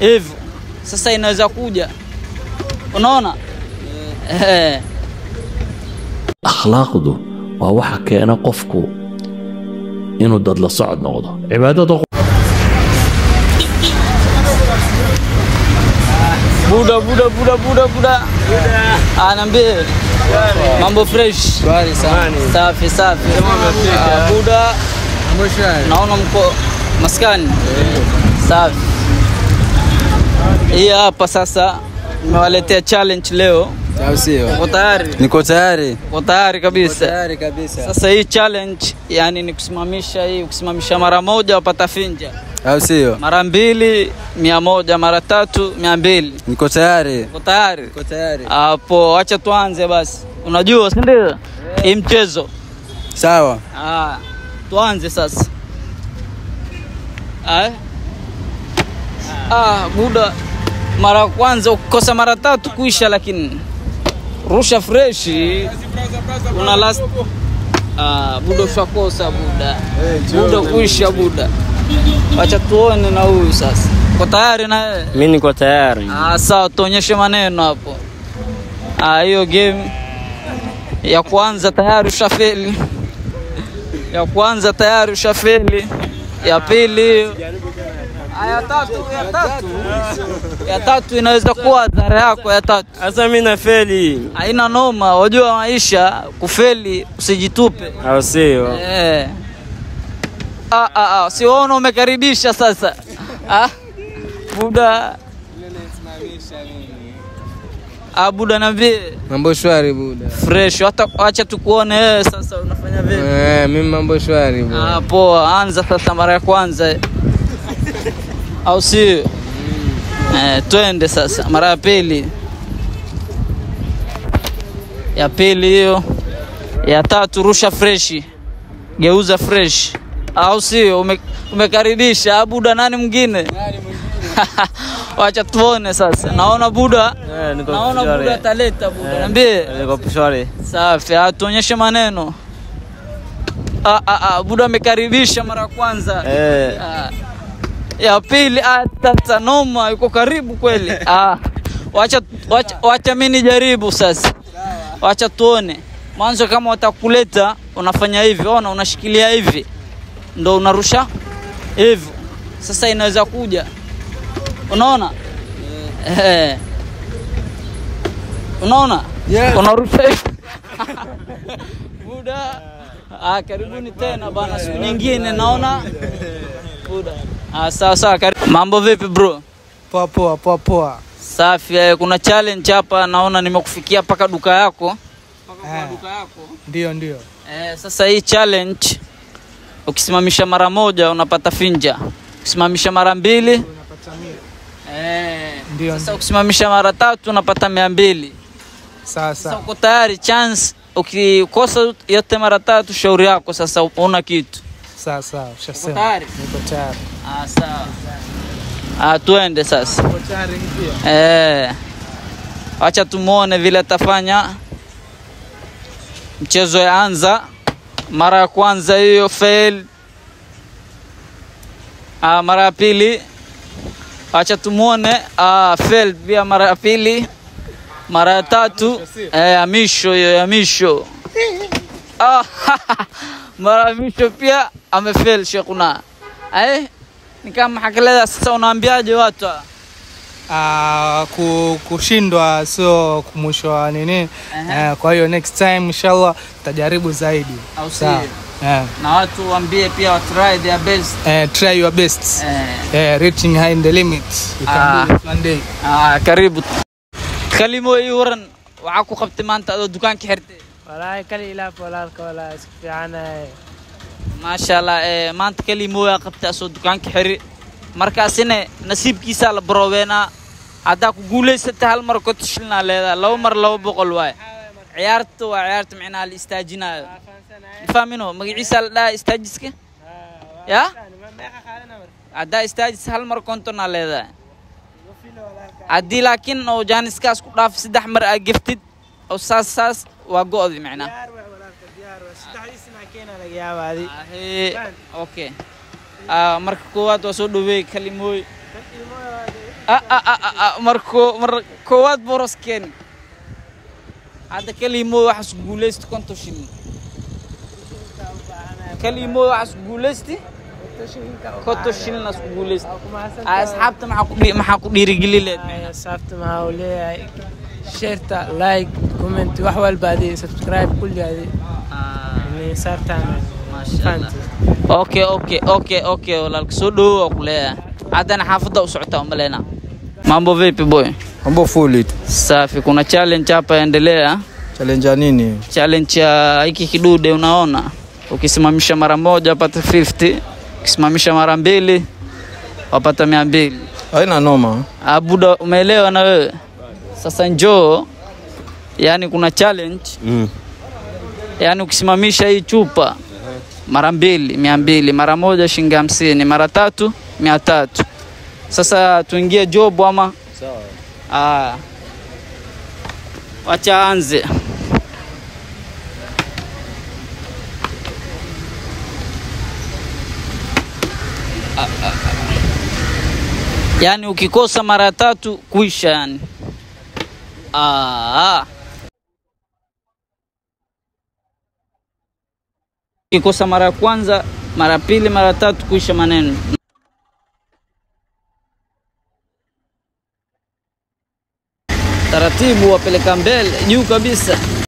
hivyo sasa inaweza kuja unaona eh. akhlaaqdu waa waxa keena qofku inuu dad la socod noqdo cibaadada buda buda buda buda buda anaambie mambo fresh Shwari sana. safi safi Ah, buda Mambo shwari. naona mko maskani safi hii hapa sasa nimewaletea challenge leo Au sio? uko tayari Niko tayari. uko tayari kabisa Tayari kabisa. sasa hii challenge yani ni kusimamisha hii ukisimamisha mara moja wapata finja Au sio? mara mbili mia moja mara tatu mia mbili Niko tayari. uko tayari Niko tayari. hapo wacha tuanze basi unajua si ndio hii mchezo Sawa. ah, tuanze sasa ah. Ah, buda mara ya kwanza ukikosa mara tatu kuisha lakini rusha freshi una last ah, buda ushakosa buda buda kuisha buda wacha tuone na huyu sasa uko tayari na wewe Mi niko tayari. Ah, sawa, tuonyeshe maneno hapo. Ah, hiyo game ya kwanza tayari ushafeli, ya kwanza tayari ushafeli, ya pili hiyo. Ah, ya tatu, ya tatu, ya tatu inaweza kuwa dhara yako ya tatu. Sasa mi nafeli, Haina noma, wajua maisha, kufeli usijitupe. au sio? Eh. Ah, ah, ah, si waona umekaribisha sasa. Ah, buda. Ah, buda niambie Mambo shwari buda. fresh, hata acha tukuone wewe sasa unafanya vipi? Eh, mimi mambo shwari buda. Ah, poa, anza sasa mara ya kwanza. Au sio? Eh, twende sasa mara ya pili. Ya pili hiyo. Ya tatu rusha freshi. Geuza fresh. Au sio? Ume, umekaribisha Ah, buda nani mwingine? Wacha tuone sasa. Naona buda. Eh, niko Naona shwari. buda ataleta buda. Niambie. Niko shwari. Safi, ah, tuonyeshe maneno. Ah, ah, ah, buda amekaribisha mara ya kwanza. Eh, Ah, ya pili ah, tata noma yuko karibu kweli. Ah, wacha, wacha, wacha mimi nijaribu sasa. Wacha tuone. Mwanzo kama watakuleta unafanya hivi, ona unashikilia hivi. Ndo unarusha hivi. Sasa inaweza kuja. Unaona? Eh. Unaona? Yeah. Unarusha hivi. Buda. Ah, karibuni tena bana, siku nyingine naona. Buda. Ah, sawa sawa. karibu. Mambo vipi bro? Poa poa poa poa. Safi. Eh, kuna challenge hapa naona nimekufikia mpaka duka yako. Eh, Duka yako. ndio ndio. Eh, sasa hii challenge ukisimamisha mara moja unapata finja. Ukisimamisha mara mbili Unapata mia. eh, Ndio sasa ndio. ukisimamisha mara tatu unapata mia mbili. Sawa Sasa sawa. uko tayari chance ukikosa yote mara tatu shauri yako sasa una kitu. Sawa sawa. Uko Ushasema. tayari? Niko tayari. Ah, sawa. Ah, tuende sasa. Niko tayari pia. Eh, wacha tumuone vile atafanya. Mchezo yaanza, mara ya kwanza hiyo fail. Ah, mara ya pili wacha tumuone. Ah, fail pia mara ya pili, mara ya tatu eh, ya misho hiyo ya misho. Ah, mara ya misho pia amefail Sheikhuna. Eh, ni kama hakeleza. Sasa unaambiaje watu? ah? Ah, ku, kushindwa sio mwisho wa nini. Aha. Eh, kwa hiyo next time inshallah tutajaribu zaidi. Au sio? Sawa. Eh, na watu waambie pia wa try their best eh, try your best. eh, Eh, reaching high in the limit. You can Ah. do it one day. ah, karibu kalimo ii waran waxaa ku qabtay maanta adoo dukaanka xirtay walaahi kali ilaaf walaalka walaa isku fiicanahay maasha allah eh, maanta kalimoyaa qabtay asoo dukaanka xiri markaasina nasiibkiisaa la baroobeynaa haddaa ku guulaysatay hal mar konton shillinaa leedahay laba mar laba boqol waaye ciyaarta waa ciyaarta micnaha la istaajinaayo mafahmino magaciisa la dhahaa istaajiska ya haddaa istaajis hal mar kontonaa leedahay haddii laakiin oo jaaniskaas ku dhaaf saddex mar aa geftid oo saas saas waa go'di micnaha Ahee, okay Ah, marka koowaad waa soo dhaweey kalimooy Ah, ah, ah, ah, ah, marko mar koowaad boros keeni hadda kalimo waxaas guulaysta konton shilin kalimo waxaas guulaysti konton shilin as guulaysta Ah, asxaabta maxaa ku dhi- maxaa ku dhiirigeli leed sababta maxaa uu leeyahay sheerta like comment wax walba adi subscribe kulli adi Ni saartaan fahanti okay okay okay okay walaalka soo dhawow waa ku leeyahay haddana xaafadda u socotaa umaleyna mambo vipi boy Mambo fully tu. safi kuna challenge hapa endelea Challenge ya nini? challenge ya hiki kidude unaona ukisimamisha mara moja wapata 50 ukisimamisha mara mbili wapata mia mbili Haina noma. abuda umeelewa na wewe sasa njoo yani kuna challenge Mm. yani ukisimamisha hii chupa mara mbili mia mbili mara moja shilingi hamsini mara tatu mia tatu sasa tuingie job ama sawa wacha anze Ah, ah, ah. yaani ukikosa mara tatu kuisha yani ah. ukikosa mara ya kwanza mara pili mara tatu kuisha maneno taratibu wapeleka mbele juu kabisa